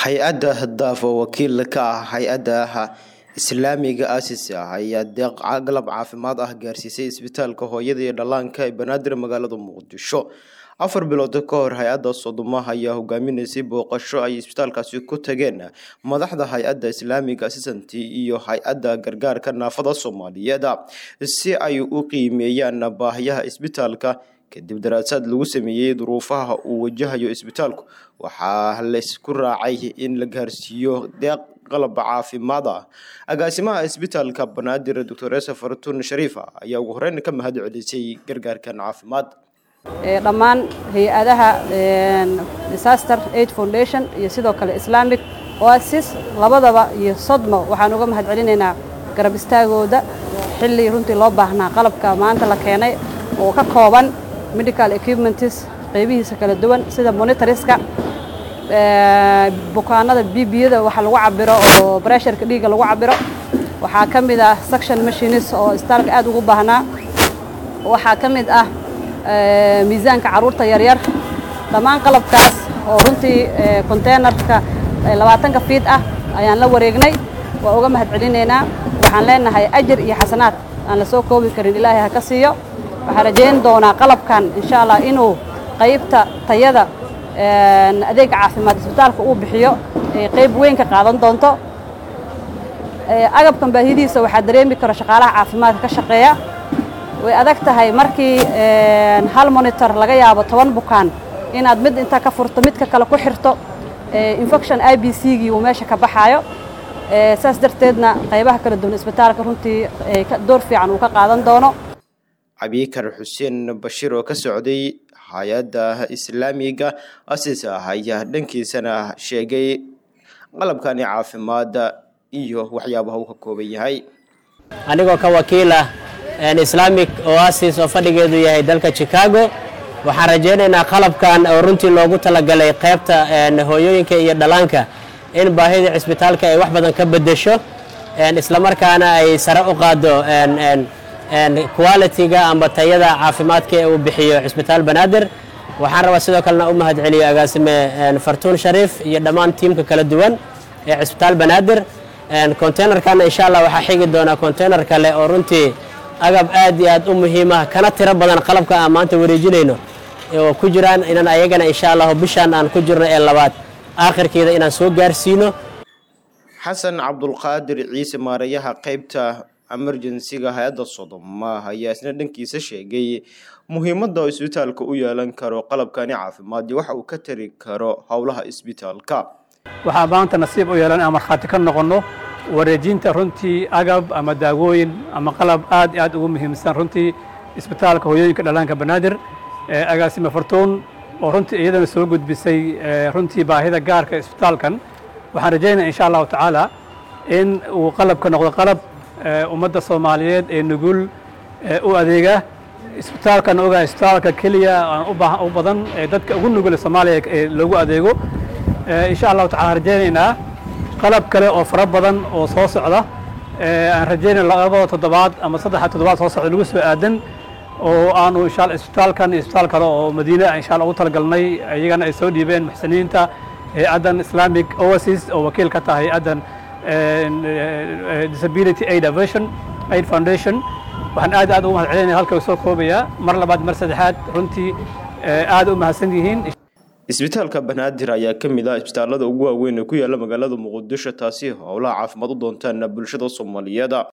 hay-adda hadaaf oo wakiil ka ah hay-adaha islaamiga aasis ah ayaa deeq galab caafimaad ah gaarsiisay isbitaalka hooyada iyo dhallaanka ee banaadir magaalada muqdisho afar bilood ka hor hay-adda sodomaha ayaa hogaaminaysay booqasho ay isbitaalkaasi ku tageen madaxda hay-adda islaamiga assistant iyo hay-adda gargaarka naafada soomaaliyeed si ay u qiimeeyaan baahiyaha isbitaalka kadib daraasaad lagu sameeyey duruufaha uu wajahayo isbitaalku waxaa laysku raacay in la gaarsiiyo deeq qalab caafimaad ah agaasimaha isbitaalka banaadir doctor esa fartun shariifa ayaa ugu horeyn ka mahad celisay gargaarkan caafimaad dhammaan hay-adaha disaster aid foundation iyo sidoo kale islamic oasis labadaba iyo sodmo waxaan uga mahad celinaynaa garab istaagooda xilli runtii loo baahnaa qalabka maanta la keenay oo ka kooban medical equipments qaybihiisa kala duwan sida monitoriska bukaanada bbiyada waxa lagu cabiro oo bresharka dhiigga lagu cabiro waxaa ka mid ah suction machines oo isbitaalka aad ugu baahnaa waxaa ka mid ah miisaanka carruurta yaryar dhammaan qalabkaas oo runtii containerka labaatanka fiid ah ayaan la wareegnay waa uga mahad celinaynaa waxaan leenahay ajar iyo xasanaad aan la soo koobi karin ilaahay ha ka siiyo waxaan rajayn doonaa qalabkan insha allah inuu qaybta tayada adeega caafimaad isbitaalka uu bixiyo qayb weyn ka qaadan doonto agabkan baahidiisa waxaa dareemi karo shaqaalaha caafimaadka ka shaqeeya way adag tahay markii hal monitor laga yaabo toban bukaan inaad mid inta ka furto midka kale ku xirto infection i b c gii uu meesha ka baxaayo saas darteedna qaybaha kala duwan isbitaalka runtii door fiican uu ka qaadan doono cabikar xuseen bashiir oo ka socday hay-adda islaamiga asis ah ayaa dhankiisana sheegay qalabkani caafimaadda iyo waxyaabaha uu ka kooban yahay anigoo ka wakiila islamic oasis oo fadhigeedu yahay dalka chicago waxaan rajaynaynaa qalabkan oo runtii loogu talagalay qaybta hooyooyinka iyo dhallaanka in baahida cisbitaalka ay wax badan ka bedesho islamarkaana ay sare u qaado quality-ga amba tayada caafimaadka ee uu bixiyo cisbitaal banaadir waxaan rabaa sidoo kalena u mahad celiyo agaasime fartuun shariif iyo dhammaan tiimka kala duwan ee cisbitaal banaadir containerkana insha allah waxaa xigi doonaa container kale oo runtii agab aad iyo aad u muhiimah kana tiro badan qalabka aan maanta wareejinayno oo ku jiraan inaan ayagana insha allahu bishaan aan ku jirno ee labaad aakhirkeeda inaan soo gaarsiino xasan cabdulqaadir ciise maarayaha qaybta emergensiga hay-adda sodoma ayaa isna dhankiisa sheegay muhiimadda oo isbitaalka u yeelan karo qalabkani caafimaad iyo waxa uu ka tari karo howlaha isbitaalka waxaa maanta nasiib u yeelan aan markhaati ka noqonno wareejinta runtii agab ama daawooyin ama qalab aad i aad ugu muhiimsan runtii isbitaalka hooyooyinka dhallaanka banaadir agaasime fartuun oo runtii iyadana soo gudbisay runtii baahida gaarka isbitaalkan waxaan rajaynaya insha allahu tacaala in uu qalabka noqdo qalab ummadda soomaaliyeed ee nugul u adeega isbitaalkan ogaa isbitaalka keliya u badan ee dadka ugu nugul soomaaliya ee loogu adeego insha allahu tacala rajaynaynaa qalab kale oo fara badan oo soo socda aan rajaynay labada toddobaad ama saddexa toddobaad soo socda lagu soo aadan oo aanu insha isbitaalkan iyo isbitaal kale oo madiine insha allah ugu talagalnay iyagana ay soo dhiibeen muxsiniinta hay-addan islamic oasis oo wakiil ka tahay hay-addan disability aid aversion aid foundation waxaan aad aad ugu mahad celinaya halka soo koobayaa mar labaad mar saddexaad runtii aad u mahadsan yihiin isbitaalka banaadir ayaa ka mid ah isbitaalada ugu waaweyn ee ku yaala magaalada muqdisho taasi howlaha caafimaad u doontaan bulshada soomaaliyeed